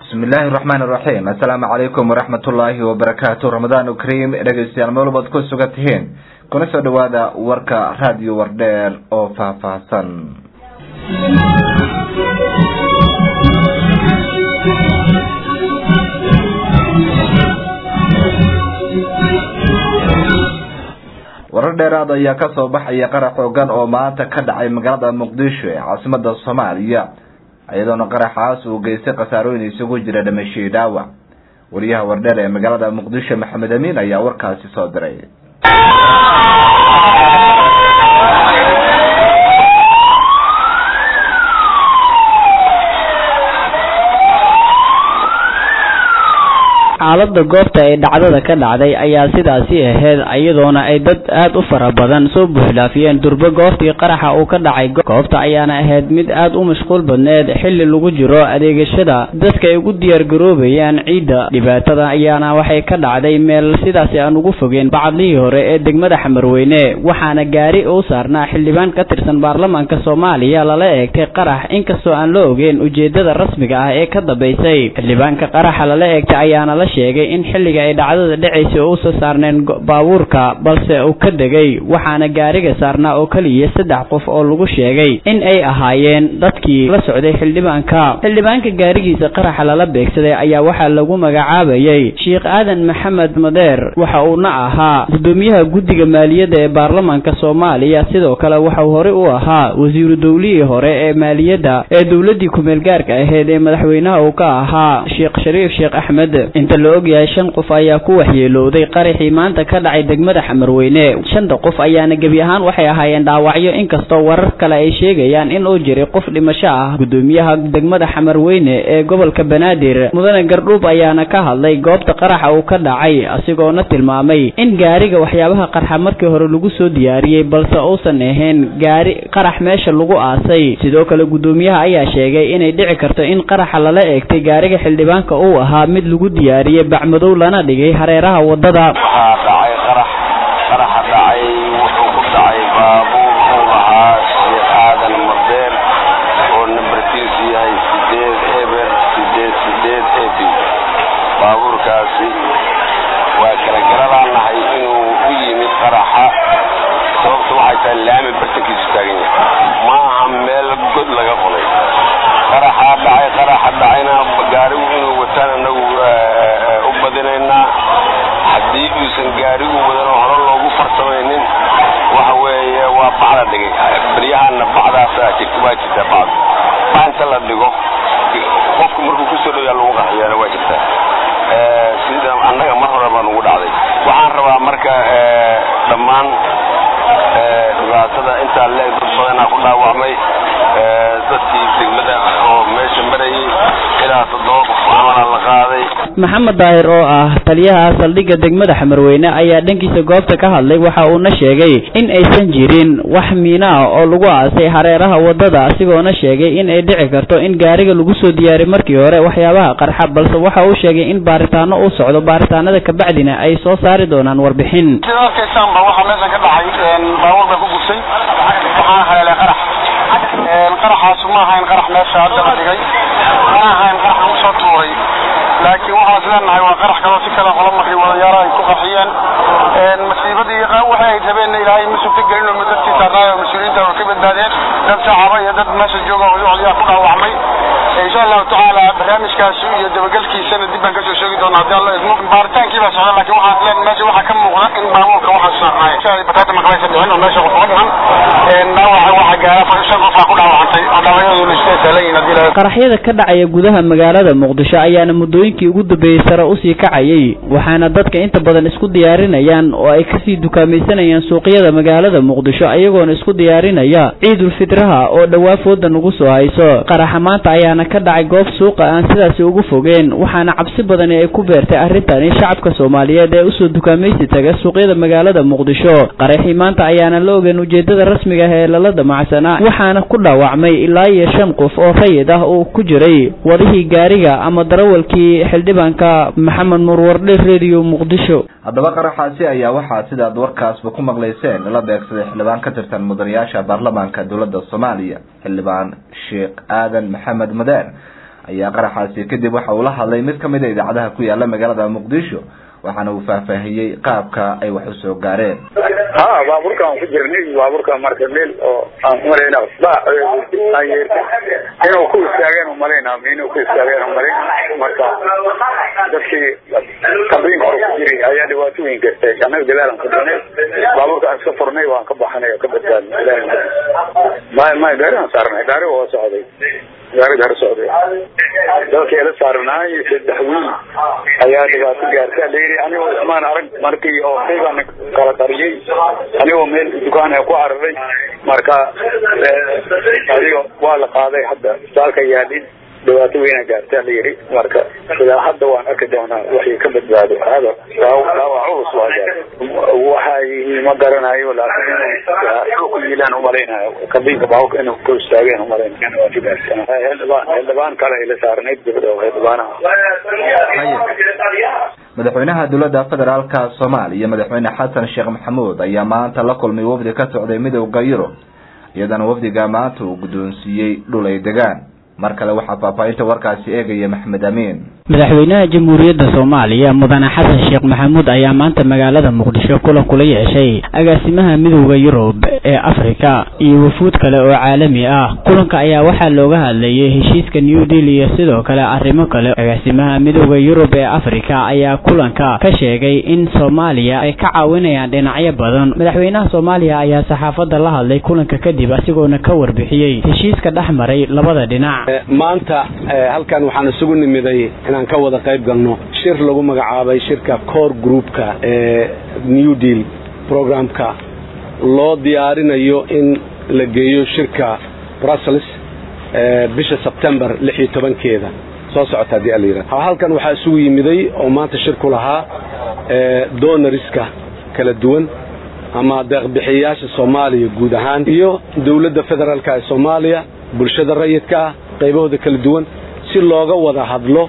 bismi illaahi raxmaan iraxiim assalaamu calaykum waraxmatullaahi wabarakaatu ramadaan kariim dhegeystayaal meel walbaad ku sugan tihiin kuna soo dhawaada warka raadiyo wardheer oo faahfaahsan warar dheeraad ayaa kasoo baxaya qarax xoogan oo maanta ka dhacay magaalada muqdisho ee caasimada soomaaliya iyadoona qaraxaas uu geystay khasaarooyin isugu jira dhamashiyi dhaawac wariyaha wardheer ee magaalada muqdisho maxamed amiin ayaa warkaasi soo diray xaalada goobta ee dhacdada ka dhacday ayaa sidaasi ahayd iyadoona ay dad aad u fara badan soo buuxlaafiyeen durbe goobtii qaraxa uu ka dhacay goobta ayaana ahayd mid aad u mashquul badneed xilli lagu jiro adeegashada dadka ay ugu diyaargaroobayaan ciidda dhibaatada ayaana waxay ka dhacday meel sidaasi aan ugu fogeen bacadlihii hore ee degmada xamarweyne waxaana gaari u saarnaa xildhibaan ka tirsan baarlamaanka soomaaliya lala eegtay qarax inkastoo aan la ogeyn ujeedada rasmiga ah ee ka dambaysay xildhibaanka qaraxa lala eegtay ayaana la sheegay in xilliga ay dhacdada dhacaysay oo usa saarneen baabuurka balse uu ka degay waxaana gaariga saarnaa oo keliya saddex qof oo lagu sheegay in ay ahaayeen dadkii la socday xildhibaanka xildhibaanka gaarigiisa qaraxa lala beegsaday ayaa waxaa lagu magacaabayay sheekh aadan maxamed madeer waxa uuna ahaa gudoomiyaha guddiga maaliyadda ee baarlamaanka soomaaliya sidoo kale waxauu horey u ahaa wasiiru dowlihii hore ee maaliyadda ee dowladii kumeel gaarka ahayd ee madaxweynaha uu ka ahaa sheekh shariif sheekh axmed inta la ogyahay shan qof ayaa ku waxyeelowday qaraxii maanta ka dhacay degmada xamarweyne shanta qof ayaana gebi ahaan waxay ahaayeen dhaawacyo inkastoo warar kale ay sheegayaan in uu jiray qof dhimasho ah gudoomiyaha degmada xamarweyne ee gobolka banaadir mudane gardhuub ayaana ka hadlay goobta qaraxa uu ka dhacay asigoona tilmaamay in gaariga waxyaabaha qarxa markii hore lagu soo diyaariyey balse uusan ahayn gaari qarax meesha lagu aasay sidoo kale gudoomiyaha ayaa sheegay inay dhici karto in qaraxa lala eegtay gaariga xildhibaanka uu ahaa mid lagu diyaariyey bacmadow lana dhigay hareeraha wadada waxaa dhacay qarax qaraxa dhacay wuxuu ku dhacay baabuur uu lahaa sheekh aadan madeer oo nambarkiisu yahay sideed eber sideed sideed ebi baabuurkaasi waa kala garanaanahay inuu u yimid qaraxa sababta waxay tahay laami bartankiisu taagan yahay ma aha meel god laga qoday qaraxaa dhacay qaraxa dhacayna gaarigu inuu wataan anagu u badinaynaa haddii uusan gaarigu wadanoo hore loogu farsamaynin waxa weeye waa bacda dhigay beryahana bacdaasa jirta waa jirtaa bacd baanta la dhigo qofku markuu kusoo dhow yaa lagu qaxiyaana waa jirtaa sida annaga mar hore baa nugu dhacday waxaan rabaa marka dhammaan dhibaatada intaa leeg dad badanaa ku dhaawacmay dadkii degmada oo meesha marayay ilaa toddoba qof camala la qaaday maxamed daahir oo ah taliyaha saldhigga degmada xamarweyne ayaa dhankiisa goobta ka hadlay waxa uuna sheegay in aysan jirin wax miino ah oo lagu aasay hareeraha wadada asigoona sheegay in ay dhici karto in gaariga lagu soo diyaariy markii hore waxyaabaha qarxa balse waxa uu sheegay in baaritaano uu socdo baaritaanada kabacdina ay soo saari doonaan warbixin sida arkaysaanba waxaa meeshan ka dhacay baabuur baa ku gubtay waxaana haleelay qarax qaraxaasu ma ahayn qarax meesha hadda la dhigay mana ahayn qarax lagu soo tuuray laakiin waxaan is leenahay waa qarax kaloo si kale qola markay wadayaaro ay ku qaxiyeen masiibadii waxay ay rabeenna ilaahay ma sugta gelin oo dadkii saarnaayo mas-uuliyiinta oo ka badbaadeen dad shacaba iyo dad meesha jooga oo yaa ku dhaawacmay insha allahu tacaala barnaamijkaasi iyo dabagelkiisana dib baan kasoo sheegi doonaa haddii alla idmo baaritaankii baa socda laakiin waxaan is leenahay meesha waxaa ka muuqda in baabuurka waxaa saarnaay shalay bataata maqlaysa dhicin oo meesha qof uga dhiman dhaawaca waxaa gaara shan qofaa ku dhaawacantay oo dhaawacyadooda isku saalan haddii la qaraxyada ka dhacaya gudaha magaalada muqdisho ayaana muddooyinkii ugu dambeeyey sare usii kacayay waxaana dadka inta badan isku diyaarinayaan oo ay kasii dukaamaysanayaan suuqyada magaalada muqdisho ayagoona isku diyaarinaya ciidul fitraha oo dhowaa fooda nagu soo hayso qaraxa maanta ayaana ka dhacay goob suuqa aan sidaasi ugu fogeen waxaana cabsi badani ay ku beertay arrintani shacabka soomaaliyeed ee usoo dukaamaysi taga suuqyada magaalada muqdisho qaraxii maanta ayaana la ogeyn ujeedada rasmiga ah ee lala damacsanaa waxaana ku dhaawacmay ilaa iyo shan qof oo rayid ah uu ku jiray wadihii gaariga ama darawalkii xildhibaanka maxamed nuur wardhe radio muqdisho haddaba qaraxaasi ayaa waxaa sidaad warkaasba ku maqlayseen lala beegsaday xildhibaan ka tirsan mudanayaasha baarlamaanka dowladda soomaaliya xildhibaan sheekh aadan maxamed madeer ayaa qaraxaasi kadib waxa uu la hadlay mid kamid a idaacadaha ku yaala magaalada muqdisho waxaana uu faahfaahiyey qaabka ay wax usoo gaareen ha baabuurka aan ku jirnay baabuurka marka meel oo aan umalayna ba aan yeertay inuu ku istaageen umalayna inuu ku istaageen umalayn marka dadkii kabiinka hore ku jiray ayaa dhibaato weyn gartay annaga gadaalan ku jirnay baabuurka aan iska furnay waan ka baxanay oo ka badbaadnay ilaahay mahadis may may gaari aan saarnay gaari waa socday gaariga hore socday dalkii la saarnaay saddex wiil ayaa dhibaato gaartay layiri anigoo ismaan arag markii oo kaygaan kala qariyey anigoo meel dukaan ku cararay marka adiga waa la qaaday hadda isbitaalka yaadhin dhibaato weyna gaartaa la yiri marka ilaa hadda waan arki doonaa waxay ka badbaado hada dhaawac culus waa gaar waxay ma garanayo laakiin ku yiilaan umalaynayo kabiinka baabuurka inuu ku istaageen umalaynayo waa ka gaarsan heldhibaan heldhibaan kale ay la saarnayd gabadha heldhibaanaha madaxweynaha dowladda federaalka soomaaliya madaxweyne xasan sheekh maxamuud ayaa maanta la kulmay wafdi ka socday midowda yurub iyadana wafdiga maanta uu guddoonsiiyey dhul ay degaan mar kale waxaa faahfaahinta warkaasi eegaya maxmed amiin madaxweynaha jamhuuriyadda soomaaliya mudane xasan sheekh maxamuud ayaa maanta magaalada muqdisho kulan kula yeeshay agaasimaha midowda yurub ee afrika iyo wufuud kale oo caalami ah kulanka ayaa waxaa looga hadlayay heshiiska new deal iyo sidoo kale arrimo kale agaasimaha midowda yurub ee afrika ayaa kulanka ka sheegay in soomaaliya ay ka caawinayaan dhinacyo badan madaxweynaha soomaaliya ayaa saxaafadda la hadlay kulanka kadib asigoona ka warbixiyey heshiiska dhex maray labada dhinac maanta halkan waxaan isugu nimiday inaan ka wada qayb galno shir lagu magacaabay shirka core groupka ee new deal programka loo diyaarinayo in la geeyo shirka brussels bisha sebtembar lix iyo tobankeeda soo socota haddii ala yidhahdo halkan waxaa isugu yimiday oo maanta shir ku lahaa donoriska kala duwan ama deeqbixiyayaasha soomaaliya guud ahaan iyo dowladda federaalka ee soomaaliya bulshada rayidka ah qaybahooda kala duwan si looga wada hadlo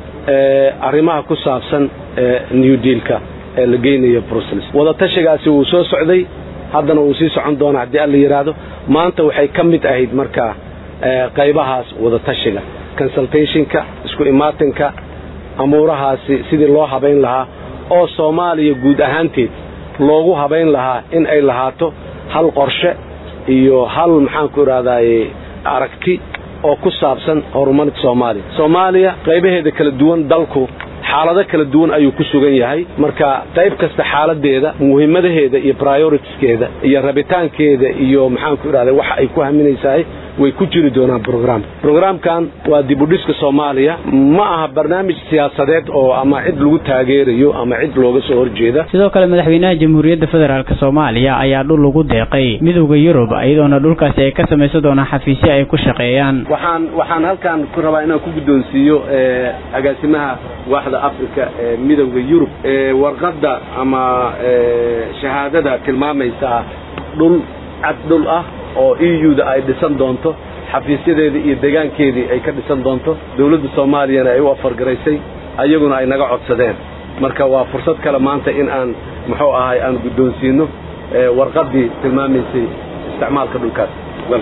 arrimaha ku saabsan new dealka ee la geynayo brussels wadatashigaasi wuu soo socday haddana wuu sii socon doona haddii alla yidhaahdo maanta waxay ka mid ahayd markaa qaybahaas wadatashiga consultationka isku imaatinka amuurahaasi sidii loo habayn lahaa oo soomaaliya guud ahaanteed loogu habayn lahaa in ay lahaato hal qorshe iyo hal maxaanku idhahdaye aragti oo ku saabsan horumarinta soomaaliya soomaaliya qaybaheeda kala duwan dalku xaalado kala duwan ayuu ku sugan yahay marka qayb kasta xaaladeeda muhiimadaheeda iyo prioritiskeeda iyo rabitaankeeda iyo maxaanku idhahda waxa ay ku haminaysahay way ku jiri doonaan brograamka brograamkan waa dibudhiska soomaaliya ma aha barnaamij siyaasadeed oo ama cid lagu taageerayo ama cid looga soo horjeeda sidoo kale madaxweynaha jamhuuriyadda federaalk soomaaliya ayaa dhul ugu deeqay midowda yurub iyadoona dhulkaasi ay ka samaysan doonaan xafiisyo ay ku shaqeeyaan waxaan waxaan halkan ku rabaa inaan ku guddoonsiiyo agaasimaha waaxda africa ee midowda yurub warqadda ama shahaadada tilmaamaysa dhul cad dhul ah oo e u da ay dhisan doonto xafiisyadeeda iyo degaankeedii ay ka dhisan doonto dowladda soomaaliyana ay u afargaraysay ayaguna ay naga codsadeen marka waa fursad kale maanta in aan muxuu ahay aan guddoonsiino warqaddii tilmaamaysay isticmaalka dhulkaas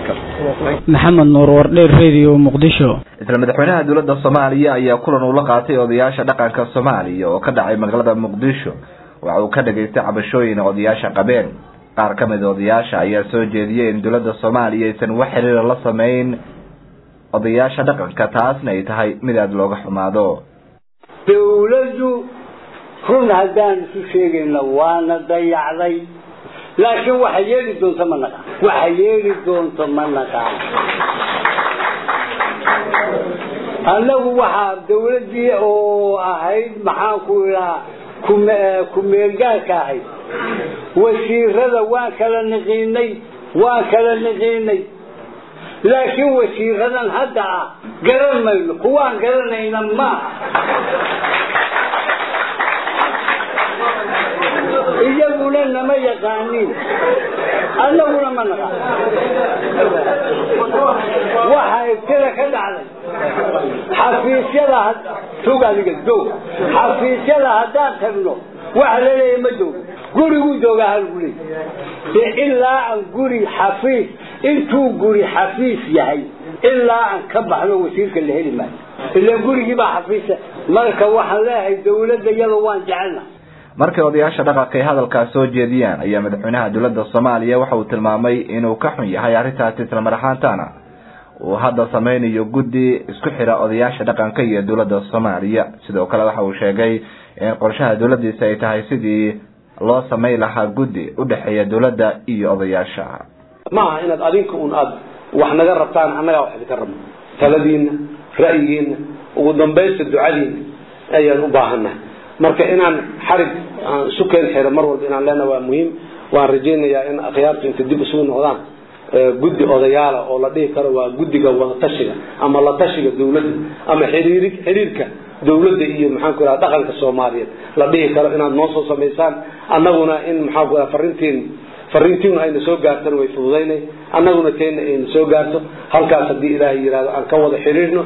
maxamed nuur wardheer radio muqdisho isla madaxweynaha dowladda soomaaliya ayaa kulan uu la qaatay odayaasha dhaqanka soomaaliya oo ka dhacay magaalada muqdisho waxa uu ka dhageystay cabashooyin odayaasha qabeen qaar ka mid odayaasha ayaa soo jeediyey in dowladda soomaaliya aysan wax xiriira la samayn odayaasha dhaqanka taasna ay tahay mid aada looga xumaado dawladdu run haddaan isu sheegayna waana dayacday laakiin waxa yeeli doonto ma naqaan waxa yeeli doonto ma naqaan annagu waxaa dawladdii oo ahayd maxaanku idhahaa ku-meelgaarka ahayd wasiirada waan kala niqiinay waan kala niqiinay laakiin wasiiradan hadda ah garan mayno kuwaan garanayna maaha iyaguna nama yaqaaniin annaguna ma naqaan waxa ibtida ka dhacday xafiisyada tog adiga doog xafiisyada haddaan tagno waxa la leeyahay ma doog guriguu joogaa halgu leey de ilaa aan guri xafiis intuu guri xafiis yahay ilaa aan ka baxno wasiirka la heli maayo ilaa gurigii baa xafiisa marka waxaan leeyahay dawladda iyada waan jecelna markay odayaasha dhaqanka ay hadalkaas soo jeediyaan ayaa madaxweynaha dowladda soomaaliya waxa uu tilmaamay inuu ka xun yahay arrintaasi isla mar ahaantaana uu hadda sameynayo guddi isku xira odayaasha dhaqanka iyo dowladda soomaaliya sidoo kale waxa uu sheegay in qorshaha dowladdiisa ay tahay sidii loo sameyn lahaa guddi udhexeeya dowladda iyo odayaasha ma aha inaad adinka un aada wax naga rabtaan annagaa wax idinka rabno taladiina ra'yigiina ugu dambaysta ducadiina ayaan u baahannahay marka inaan xarig aan isu keen xiro mar walba inaan leenaha waa muhiim waan rajaynayaa in akhyaartu inta dib isugu noqdaan guddi odayaala oo la dhihi karo waa guddiga wadatashiga ama la tashiga dawladda ama xiriiri xiriirka dawladda iyo maxaan ku ihahda dhaqanka soomaaliyeed la dhihi karo inaad noo soo samaysaan annaguna in maxaan ku ihahda farrintiin farriintiinu ayna soo gaartana way fududaynay annaguna teenna ayna soo gaarto halkaas haddii ilaahay yidhahdo aan ka wada xiriirno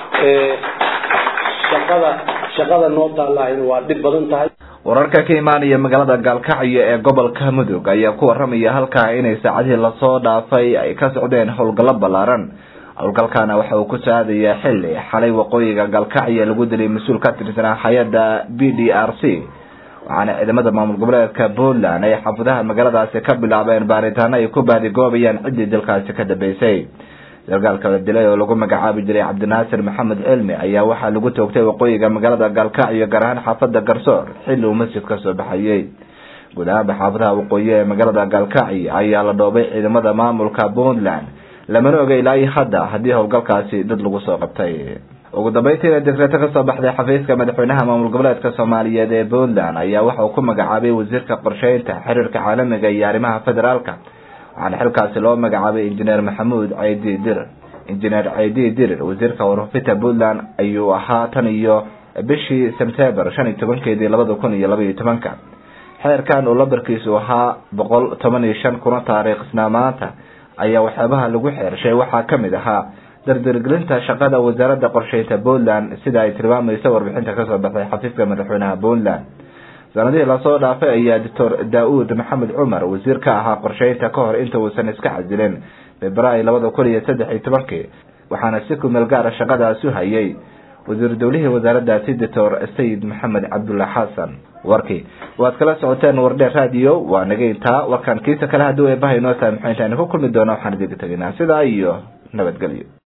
shaqada shaqada noo taallahayna waa dhib badan tahay wararka ka imaanaya magaalada gaalkacyo ee gobolka mudug ayaa ku waramaya halkaa inay saacadihii lasoo dhaafay ay ka socdeen howlgallo ballaaran howlgalkaana waxa uu ku saadayaa xilli xalay waqooyiga gaalkacyo lagu dilay mas-uul ka tirsanaa hay-adda b d r c waxaana ciidamada maamul goboleedka puntland ay xaafadaha magaaladaasi ka bilaabeen baaritaano ay ku baadigoobayaan ciddii dalkaasi ka dambeysay sargaalka la dilay oo lagu magacaabi jiray cabdinaasir maxamed cilmi ayaa waxaa lagu toogtay waqooyiga magaalada gaalkacyo gaar ahaan xaafada garsoor xilli uu masjid ka soo baxayey guud ahaanba xaafadaha waqooyi ee magaalada gaalkacyo ayaa la dhoobay ciidamada maamulka puntland lamana oga ilaa iyo hadda haddii howlgalkaasi dad lagu soo qabtay ugu dambeyntiina dekreeto kasoo baxday xafiiska madaxweynaha maamul goboleedka soomaaliyeed ee puntland ayaa waxa uu ku magacaabay wasiirka qorsheynta xiriirka caalamiga iyo arrimaha federaalka waxaana xilkaasi loo magacaabay injineer maxamuud caydi dirir injineer caydi dirir wasiirka warfafinta puntland ayuu ahaa tan iyo bishii sebtember shan iyo tobankeedii labada kun iyo laba iyo tobanka xeerkan uu lambarkiisu ahaa boqol toban iyo shan kuna taariikhsnaa maanta ayaa waxyaabaha lagu xeershay waxaa kamid ahaa dardargelinta shaqada wasaaradda qorsheynta puntland sida ay tilmaamayso warbixinta kasoo baxday xafiiska madaxweynaha puntland sanadihii lasoo dhaafay ayaa doctor daa-uud maxamed cumar wasiir ka ahaa qorsheynta ka hor inta uusan iska casilin februaayo labada kun iyo saddex iyo tobankii waxaana si kumeel gaara shaqadaasi u hayay wasiir dowlihii wasaaraddaasi doctor sayid maxamed cabdulla xasan warkii waad kala socoteen wardheer radio waa naga intaa warkaan kiisa kale haddii eebaha inoo tahay maxay intaani ku kulmi doona waxaan idinka teginaa sidaa iyo nabadgelyo